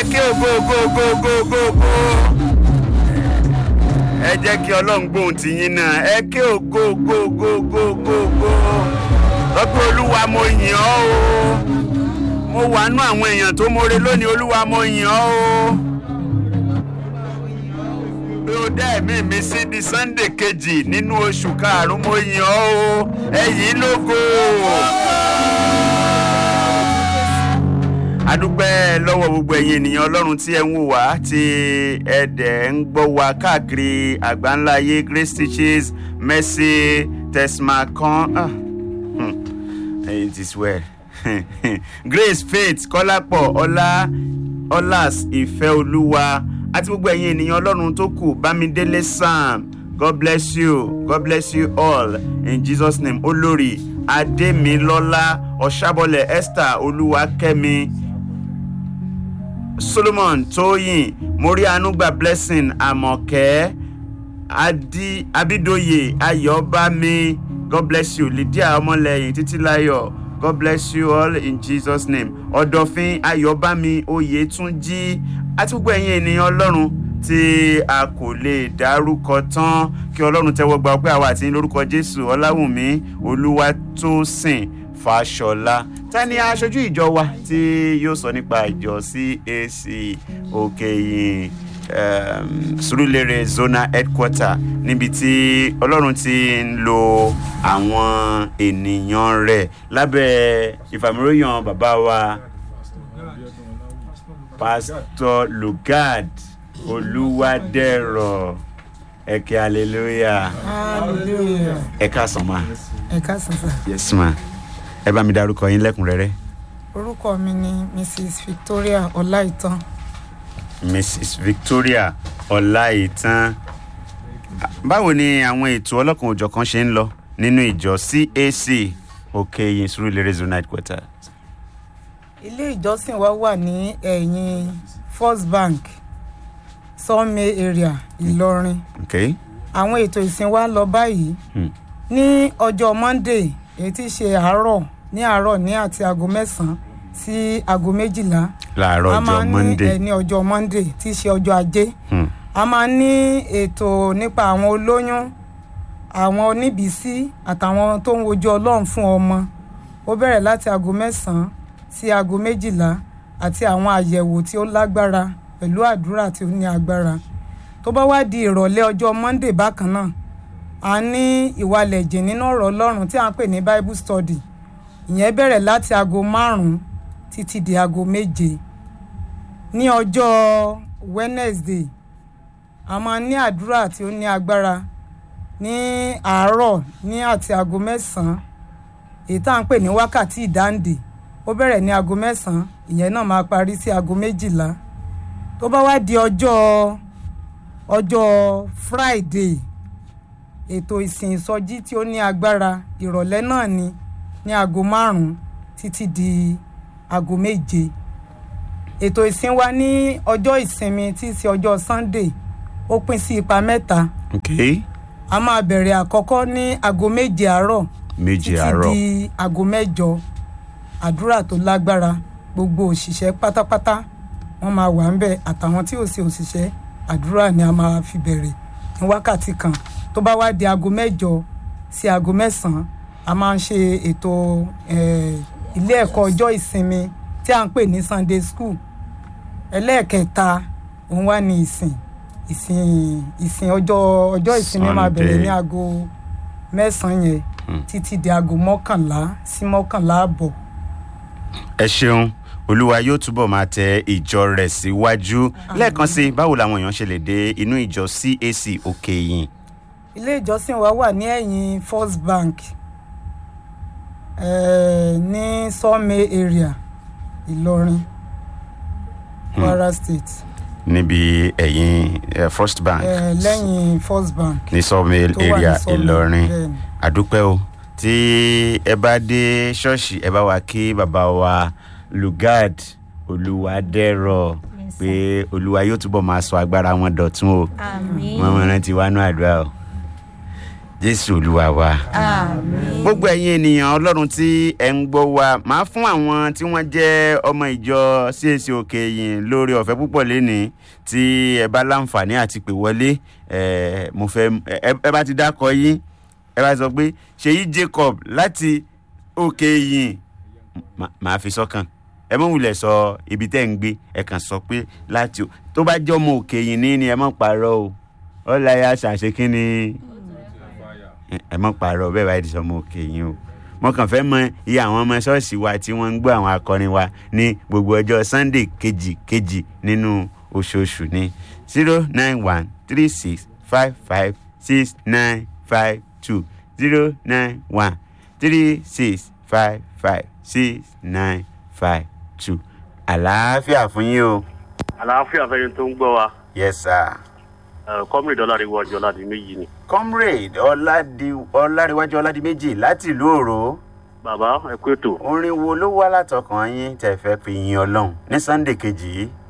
ẹ ké ògo ògo ògo ògo ògo ògo ẹ jẹ́ kí ọlọ́run gbóhùn ti yín náà ẹ ké ògo ògo ògo ògo ògo ògo lọ́pẹ́ olúwa mo yìn ọ́ o mo wà nú àwọn èèyàn tó mọre lónìí olúwa mo yìn ọ́ o bí o dá ẹ̀mí mi sí di sunday kejì nínú oṣù karùn-ún mo yìn ọ́ o ẹ yìn lógo adúpẹ́ lọ́wọ́ gbogbo ẹ̀yin ènìyàn ọlọ́run tí ẹ ń wò wá tí ẹ dẹ̀ ń gbọ́ wá káàkiri àgbáńlá ayé grace teaches mercy tesmacan ah, hmm, it is well grace faith kọ́lápọ̀ ọlá ọlás ìfẹ́ olúwa àti gbogbo ẹ̀yin ènìyàn ọlọ́run tó kù bámidélé sam god bless you god bless you all in jesus name olórí adémilọ́lá ọ̀ṣàbọ̀lẹ̀ esther olúwakẹ́mi solomon tóyìn morianugba blessing amọ̀kẹ́ adi abidoye ayọ̀bámi god bless you lydia ọmọlẹ́yìn títílayọ̀ god bless you all in jesus name ọ̀dọ̀fin ayọ̀bámi oyètúnjí àti gbogbo ẹ̀yin ènìyàn ọlọ́run tí a kò lè dárúkọ tán kí ọlọ́run tẹ́wọ́ gba ọpẹ́ àwa àti lórúkọ jésù ọláwùmí olúwatósìn fàṣọlá ta ni aṣojú ìjọ wa tí yóò sọ nípa ìjọ cac òkèyìn um, surulere zona headquarter níbi tí ọlọ́run ti ń lo àwọn ènìyàn rẹ̀ lábẹ́ ìfàmìlóyàn bàbá wa pastor lugard olúwadẹ̀rọ̀ ẹ̀kẹ́ hallelujah hallelujah ẹ káàsán ma ẹ káàsán sà yes ma ẹ bá mi dárúkọ yín lẹ́kùnrẹ́rẹ́ orúkọ mi ni mrs victoria ọláìtàn mrs victoria ọláìtàn báwo ni àwọn ètò ọlọ́kan òjọ̀kan ṣe ń lọ nínú ìjọ cac òkèyìn surulere zone headquarter ilé ìjọsìn wa wà ní ẹ̀yìn first bank sawmill area ìlọrin okay àwọn ètò ìsìn wa ń lọ báyìí hmm. ní ọjọ́ monday èyí tí í ṣe àárọ̀ ní àárọ̀ ní àti aago mẹ́sàn-án sí aago méjìlá láàárọ̀ a máa ọjọ́ ní monday ẹ̀ ní ọjọ́ monday tí í ṣe ọjọ́ ajé hmm. a máa ní ètò nípa àwọn olóyún àwọn oníbìísí àtàwọn tó ń wojú ọlọ́run fún ọmọ ó bẹ̀rẹ̀ láti aago mẹ́sàn-án sí aago méjìlá àti àwọn àyẹ̀wò tí ó lágbára pẹ̀lú àdúrà tí ó ní agbára tó bá wá di ìrọ̀lẹ́ ọjọ́ monday bákan náà a ní ìwalẹ̀ jìn nínú ọ̀rọ̀ ọlọ́run tí a ń pè ní bible study ìyẹn bẹ̀rẹ̀ láti aago márùn-ún títí di aago méje ní ọjọ́ wednesday a máa ní àdúrà tí ó ní agbára ní àárọ̀ ní àti aago mẹ́sàn-án èyí tá à ń pè ní wákàtí ìdáǹdè ó bẹ̀rẹ̀ ní aago mẹ́sàn-án ìyẹn náà máa parí sí aago méjìlá tó bá wá di ọjọ́ ọjọ́ friday ètò ìsìn ìsọjí tí ó ní agbára ìrọ̀lẹ́ náà ni ní aago márùn-ún títí di aago méje ètò ìsìn wa ní ọjọ́ ìsinmi tí í ṣe ọjọ́ sunday ó pín sí ipa mẹ́ta okay a máa bẹ̀rẹ̀ àkọ́kọ́ ní aago méje àárọ̀ méje títí àárọ̀ di aago mẹ́jọ àdúrà tó lágbára gbogbo òṣìṣẹ́ pátápátá wọ́n máa wà ń bẹ̀ àtàwọn tí ò sí òṣìṣẹ́ àdúrà ni a máa fi bẹ̀rẹ̀ ní wákàtí kan tó bá wá di aago mẹ́jọ sí aago mẹ́sàn-án a máa ń ṣe ètò eh, ilé ẹ̀kọ́ ọjọ́ ìsinmi tí à ń pè ní sunday school ẹlẹ́ẹ̀kẹta òun wá ní ìsìn ìsìn ìsìn ọjọ́ ọjọ́ ìsinmi máa bẹ̀rẹ̀ ní Sunday. aago mẹ́sàn-án yẹn títí di aago mọ́kànlá sí mọ́kànlá àbọ̀ ẹ ṣeun olúwa yóò túbọ̀ máa tẹ ìjọ rẹ̀ síwájú lẹ́ẹ̀kan sí i, báwo làwọn èèyàn ṣe lè dé inú ìjọ cac òkèyìn ilé ìjọsìn wa wà ní ẹ̀yìn first bank eh, ní sawmill area ìlọrin kwara state níbi ẹ̀yìn eh, first bank eh, lẹ́yìn first bank ní sawmill tó wà ní area Sawmill, ìlọrin bẹ́ẹ̀ni. àdúpẹ́ o tí ẹ bá dé ṣọ́ọ̀ṣì ẹ bá wa kí bàbá wa lugard olùwádẹ́rọ̀ pé olúwa yóò túbọ̀ máa sọ agbára wọn dọ̀tún o àmín wọn mọ rántí wánú àdúrà o jésù olúwa wa. àmín. gbogbo ẹ̀yin ènìyàn ọlọ́run tí ẹ̀ ń gbọ́ wa máa fún àwọn tí wọ́n jẹ́ ọmọ ìjọ CAC òkè yìn lórí ọ̀fẹ́ púpọ̀ lénìí tí ẹ bá láǹfààní àti pè wọlé ẹ mo fẹ́ ẹ ẹ bá ti dákọ yín ẹ bá sọ pé ṣèyí Jacob láti òkè yìn má- màá fi sọ́kàn ẹ mọ̀ wulẹ̀ sọ ibi tẹ́ ń gbé ẹ kàn sọ pé láti o- tó bá jẹ́ ọmọ òkè yìn ní ni ẹ mọ̀ parọ́ o ọ̀làyà ṣàṣekínni ẹ mọ̀ pààrọ̀ bẹ́ẹ̀ báyìí ti sọ ọmọ òkè yín o mo kàn fẹ́ mọ iye àwọn ọmọ ṣọ́ọ̀ṣì wa tí wọ́n ń gbọ́ àwọn akọrin wa ní gbogbo ọjọ́ sunday kejì kejì nínú oṣooṣù ní zero nine one three six five five six nine five two zero nine one three six five five six nine five two àlàáfíà fún yín o. àlàáfíà fẹ́yìn tó ń gbọ́ wa yes sir. kọ́mìnì dọ́làríwọ̀ ọjọ́ láti méjì ni. comrade ọ̀làdì- ọ̀làríwájú ọ̀làdìmẹ́jì láti ìlú òró. bàbá ẹ kú ètò orin wo ló wá látọkàn yín tẹ́ fẹ́ fi yin ọlọ́run ní sunday kejì yìí.